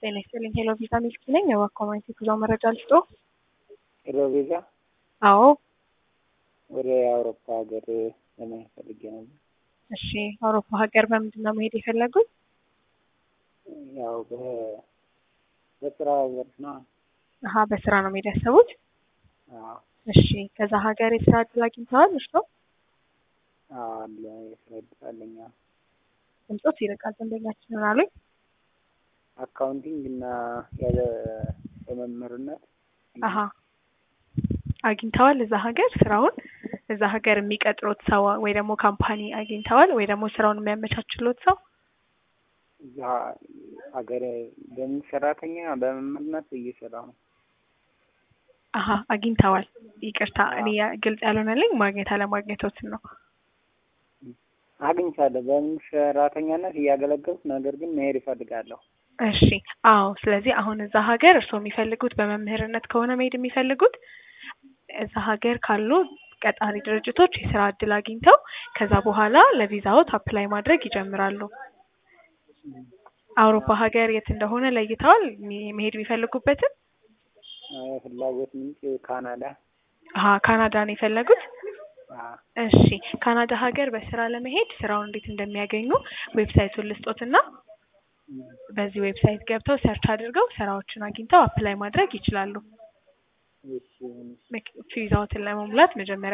ጤና ይስጥልኝ። ሄሎ ቪዛ ሚልክ ነኝ። የዋኮማይት የጉዞ መረጃ ልስጦ። ሄሎ ቪዛ አዎ፣ ወደ አውሮፓ ሀገር ለመሄድ ፈልጌ ነበር። እሺ። አውሮፓ ሀገር በምንድን ነው መሄድ የፈለጉት? ያው በ- በስራ ዘርፍ ነው። አሀ፣ በስራ ነው መሄድ ያሰቡት? አዎ እሺ። ከዛ ሀገር የስራ እድል አግኝተዋል? እርሶ? አዎ፣ አለ የስራ እድል አለኝ። አዎ። ድምፆት ይርቃል። ደንበኛችንን አሉኝ። አካውንቲንግ እና ያለ በመምህርነት አሀ፣ አግኝተዋል እዛ ሀገር ስራውን? እዛ ሀገር የሚቀጥሩት ሰው ወይ ደግሞ ካምፓኒ አግኝተዋል ወይ ደግሞ ስራውን የሚያመቻችሎት ሰው? እዛ ሀገር በምን ሰራተኛ በመምህርነት እየሰራሁ ነው። አሀ፣ አግኝተዋል። ይቅርታ እኔ ያ- ግልጽ ያልሆነልኝ ማግኘት አለማግኘቶትን ነው። አግኝቻለሁ። በምን ሰራተኛነት እያገለገልኩ ነገር ግን መሄድ ይፈልጋለሁ። እሺ አዎ። ስለዚህ አሁን እዛ ሀገር እርስዎ የሚፈልጉት በመምህርነት ከሆነ መሄድ የሚፈልጉት እዛ ሀገር ካሉ ቀጣሪ ድርጅቶች የስራ እድል አግኝተው ከዛ በኋላ ለቪዛዎት አፕላይ ማድረግ ይጀምራሉ። አውሮፓ ሀገር የት እንደሆነ ለይተዋል ሚ- መሄድ የሚፈልጉበትን? አዎ፣ የፍላጎት ምንጭ ካናዳ። አሀ ካናዳ ነው የፈለጉት? አዎ፣ እሺ ካናዳ ሀገር በስራ ለመሄድ ስራውን እንዴት እንደሚያገኙ ዌብሳይቱን ልስጦትና በዚህ ዌብሳይት ገብተው ሰርች አድርገው ስራዎችን አግኝተው አፕላይ ማድረግ ይችላሉ። እሺ ቪዛዎትን ለመሙላት መጀመሪያ